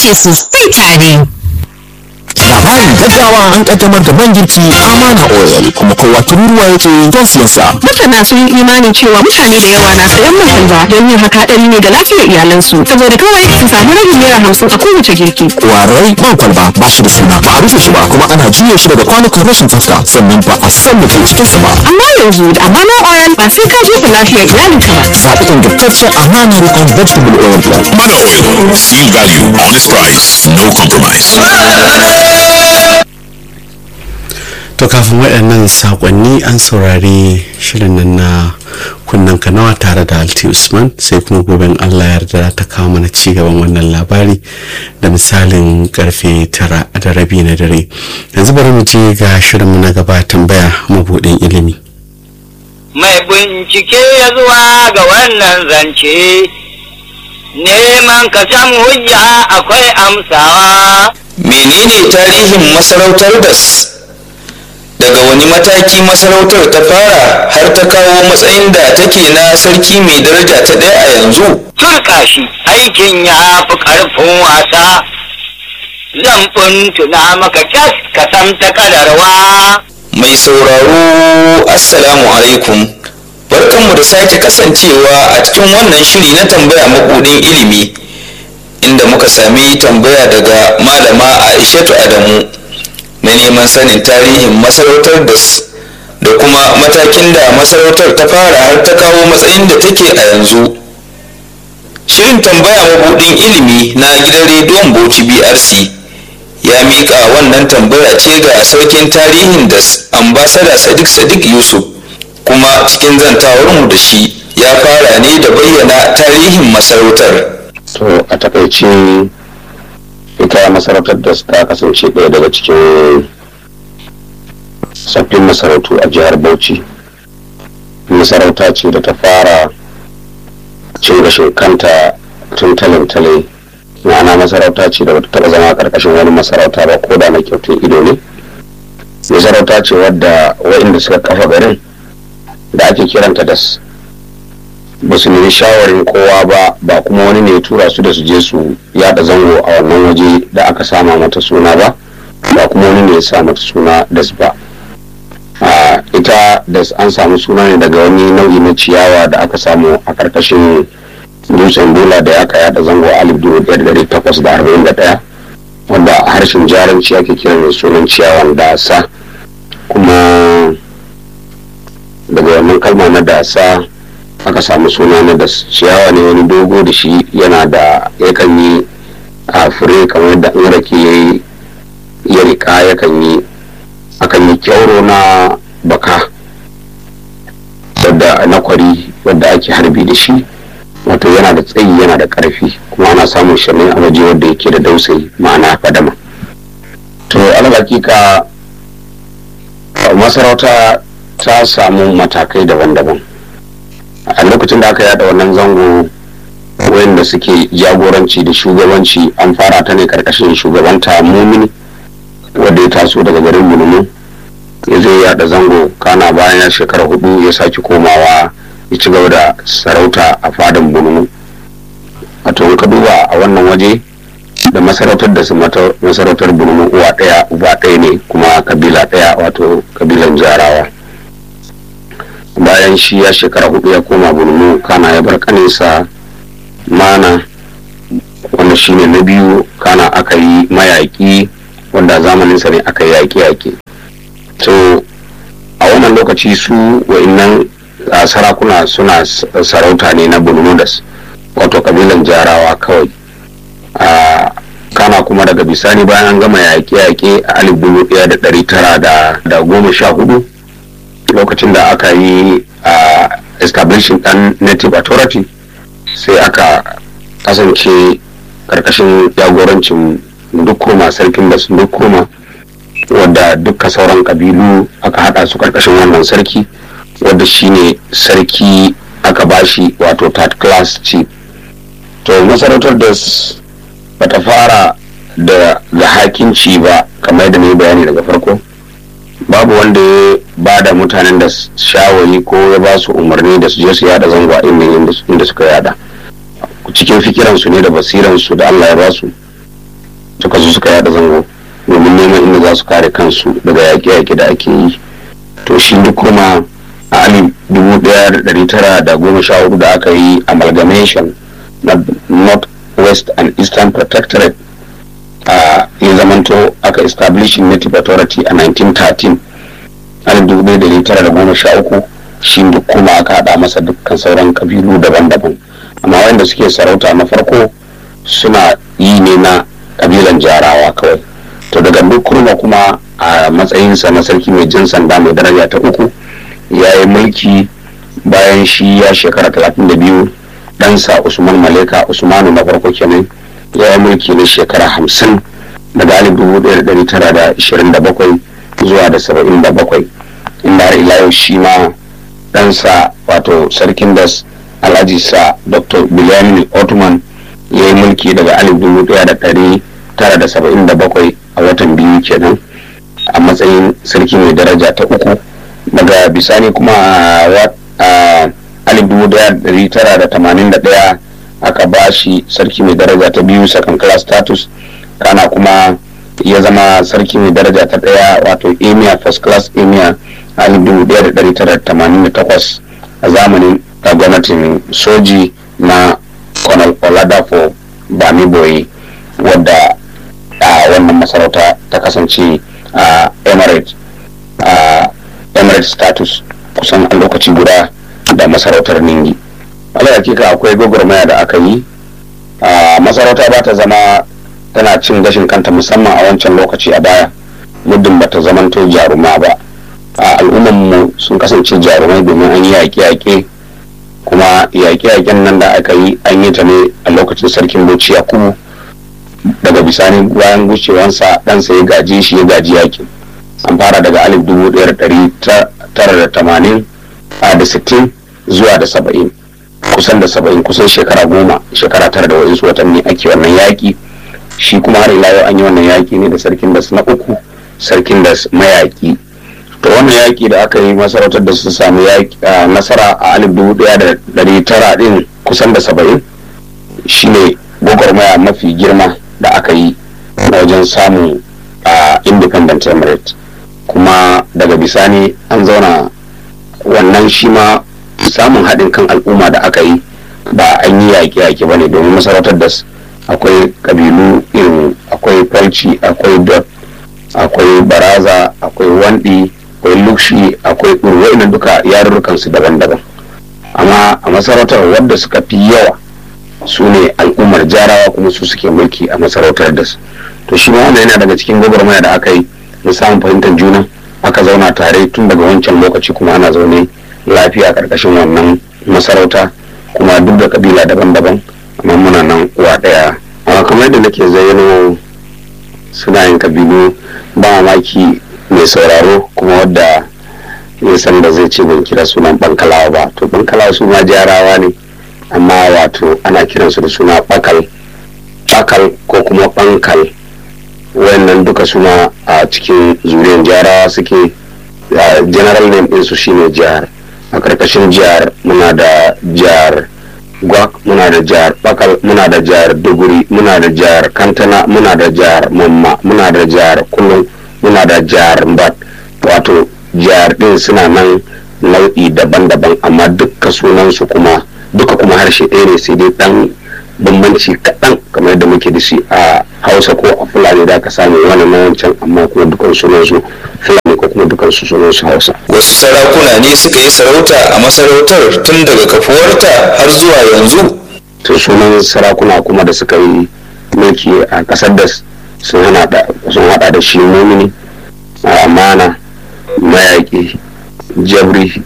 ake sosai tare. labarin gaggawa an kaddamar da man girki amana oil kuma kowa tururuwa yake don siyan sa masana sun yi imanin cewa mutane da yawa na sayan man kalba don yin haka hadari ne ga lafiyar iyalansu saboda kawai su samu rabin naira hamsin a kowace girki warai man kwalba ba shi da suna ba a rufe shi ba kuma ana juya shi daga kwanukan rashin tsafta sannan ba a san da ke cikin sa ba amma yanzu da amana oil ba sai ka jefa lafiyar iyalinka ba zaɓi ingantaccen amana rikon vegetable oil blend Mana Oil. Seal value, honest price, no compromise. to kafin waɗannan saƙonni an saurari shirin nan na kunnen kanawa tare da alti usman sai kuma goben allah yarda ta kawo mana ci gaban wannan labari da misalin karfe tara da rabi na dare yanzu bari mu je ga shirinmu na gaba tambaya mabuɗin ilimi mai bincike ya zuwa ga wannan zance neman ka san hujja akwai amsawa menene tarihin masarautar das daga wani mataki masarautar ta fara har ta kawo matsayin da take na sarki mai daraja ta ɗaya a yanzu turka shi aikin ya fi ƙarfin wasa zan tuna maka kyas ka san ta kadarwa mai sauraro assalamu alaikum barkanmu da sake kasancewa a cikin wannan shiri na tambaya mabuɗin ilimi inda muka sami tambaya daga malama aishatu adamu na neman sanin tarihin masarautar da da kuma matakin da masarautar ta fara har ta kawo matsayin da take a yanzu shirin tambaya mabuɗin ilimi na gidan rediyon bauchi brc ya miƙa wannan tambaya ce ga sarkin tarihin da ambasada sadiq sadiq yusuf kuma cikin zantawarmu da shi ya fara ne da bayyana tarihin masarautar to a takaice ita masarautar da ta kasance ɗaya daga cikin sabbin masarautu a jihar bauchi masarauta ce da ta fara cin gashin kanta tun talintale ma'ana masarauta ce da bata taɓa zama ƙarƙashin wani masarauta ba ko da na kyautun ido ne masarauta ce wadda waɗanda suka kafa garin da ake kiranta da ba su nemi shawarin kowa ba ba kuma wani ne ya tura su da su je su yada zango a wannan waje da aka sama mata suna ba ba kuma wani ne ya sa mata suna das ba a ita das an samu suna ne daga wani nau'i na ciyawa da aka samu a karkashin dutsen bola da aka yada zango a alif dubu ɗaya da ɗari takwas da arba'in da ɗaya wanda a harshen jaranci ake kiran da sunan ciyawan dasa kuma daga wannan kalma na dasa aka samu suna na da ciyawa ne wani dogo da shi yana da yakan yi a fure kamar yadda in rake ya yi ya rika yakan yi akan yi kyauro na baka wadda na kwari wadda ake harbi da shi wato yana da tsayi yana da karfi kuma ana samun shi ne a waje wadda yake da dausayi ma'ana fadama to alhaƙiƙa masarauta ta samu matakai daban-daban a lokacin da aka yada wannan zango wayanda suke jagoranci da shugabanci an fara ta ne karkashin shugabanta mumini wanda ya taso daga garin mulmu ya zo yada zango kana bayan ya shekara hudu ya sake komawa ya ci gaba da sarauta a fadan bulmu wato in ka duba a wannan waje da masarautar da su masarautar bulmu uwa daya uba daya ne kuma kabila daya wato kabilan jarawa bayan shi ya shekara hudu ya koma bulmu kana ya bar kaninsa mana wanda shine na biyu kana aka yi mayaƙi wanda zamaninsa ne aka yi yaƙe-yaƙe to a wannan lokaci su wa'innan sarakuna suna sarauta ne na bulmudas wato kabilan jarawa kawai a kana kuma daga bisani bayan an gama yaƙe-yaƙe a alif dubu ɗaya da ɗari tara da goma sha hudu lokacin da aka yi a establishing ɗan native authority sai aka kasance karkashin jagorancin dukkoma sarkin da su dukkoma wadda dukka sauran kabilu aka hada su karkashin wannan sarki wadda shine sarki aka bashi wato third class chief to masarautar da bata fara da ga hakinci ba kamar da ne bayani daga farko babu wanda ya ba da mutanen da shawari ko ya ba su umarni da su je su yada zango a inda suka yada cikin fikiransu ne da basiransu da allah ya ba su suka zo suka yada zango domin neman inda za su kare kansu daga yaƙe-yaƙe da ake yi to shi duk kuma a alif dubu ɗaya da ɗari tara da goma sha hudu da aka yi amalgamation na north west and eastern protectorate a ya zamanto aka establishing native authority a 1913 alif dubu ɗaya da ɗari tara da goma sha uku shi duk kuma aka haɗa masa dukkan sauran kabilu daban-daban amma wanda suke sarauta na farko suna yi ne na kabilan jarawa kawai to daga duk kurma kuma a matsayinsa na sarki mai jin sanda mai daraja ta uku ya yi mulki bayan shi ya shekara talatin da biyu ɗansa usman maleka usmanu na farko kenan ya yi mulki na shekara hamsin daga alif dubu ɗaya da ɗari tara da ishirin da bakwai zuwa da saba'in da bakwai inda har ila yau shi ma ɗansa wato sarkin das alhaji sa dr bilyamin ottoman ya yi mulki daga alif dubu ɗaya da ɗari tara da saba'in da bakwai a watan biyu kenan a matsayin sarki mai daraja ta uku daga bisani kuma a alif dubu daya da dari tara da tamanin da daya aka ba shi sarki mai daraja ta biyu second class status kana kuma ya zama sarki mai daraja ta daya wato emir first class emir alif dubu daya da dari tara da tamanin da takwas a zamanin gwamnatin soji na colonel oladapo bamiboyi wadda a wannan masarauta ta kasance a emirate a emirate status kusan a lokaci guda da masarautar ningi ala hakika akwai gwagwarmaya da aka yi a masarauta ba ta zama tana cin gashin kanta musamman a wancan lokaci a baya muddin ba ta zamanto jaruma ba a al'ummanmu sun kasance jarumai domin an yi yaƙe-yaƙe kuma yaƙe-yaƙen nan da aka yi an yi ta ne a lokacin sarkin bauchi yakubu daga bisani bayan gucewansa ɗansa ya gaji shi ya gaji yakin an fara daga alif dubu ɗaya da ɗari tara da tamanin a da sittin zuwa da saba'in kusan da saba'in kusan shekara goma shekara tara da wa'insu watanni ake wannan yaƙi shi kuma har ila yau an yi wannan yaƙi ne da sarkin das na uku sarkin das mayaƙi to wannan yaƙi da aka yi masarautar da su samu nasara a alif dubu ɗaya da ɗari tara ɗin kusan da saba'in shine gwagwarmaya mafi girma da aka yi na wajen samun a independent emirate kuma daga bisani an zauna wannan shi ma samun haɗin kan al'umma da aka yi ba an yi yaƙe-yaƙe ba ne domin masarautar da akwai ƙabilu irin akwai falci akwai dot akwai baraza akwai wandi akwai lukshi akwai urwai duka yarurrukansu daban-daban amma a masarautar wadda suka fi yawa su ne al'ummar jarawa kuma su suke mulki a masarautar da su to shi ma wannan yana daga cikin gwagwarmaya da aka yi na samun fahimtar juna aka zauna tare tun daga wancan lokaci kuma ana zaune lafiya karkashin wannan masarauta kuma duk da kabila daban-daban amma muna nan uwa daya amma kamar yadda nake zayyano suna yin kabilu ba mamaki mai sauraro kuma wadda ya san da zai ce ban kira sunan bankalawa ba to bankalawa su ma jarawa ne amma wato ana kiransu da suna bakal bakal ko kuma bankal wayannan duka suna a cikin zuriyar jarawa suke general name ɗinsu shine jihar a karkashin jihar muna da jihar gwak muna da jihar bakal muna da jihar duguri muna da jihar kantana muna da jihar mamma muna da jihar kulun muna da jihar mbat wato jihar ɗin suna nan nau'i daban-daban amma dukka sunansu kuma duka kuma harshe ɗaya ne sai dai ɗan bambanci kaɗan kamar yadda muke da shi a hausa ko a fulani da aka samu wani na wancan amma kuma dukan sunansu fulani ko kuma dukan su sunansu hausa wasu sarakuna ne suka yi sarauta a masarautar tun daga kafuwarta har zuwa yanzu to sunan sarakuna kuma da suka yi mulki a ƙasar da sun hada da shi mumini amana mayaƙi jabri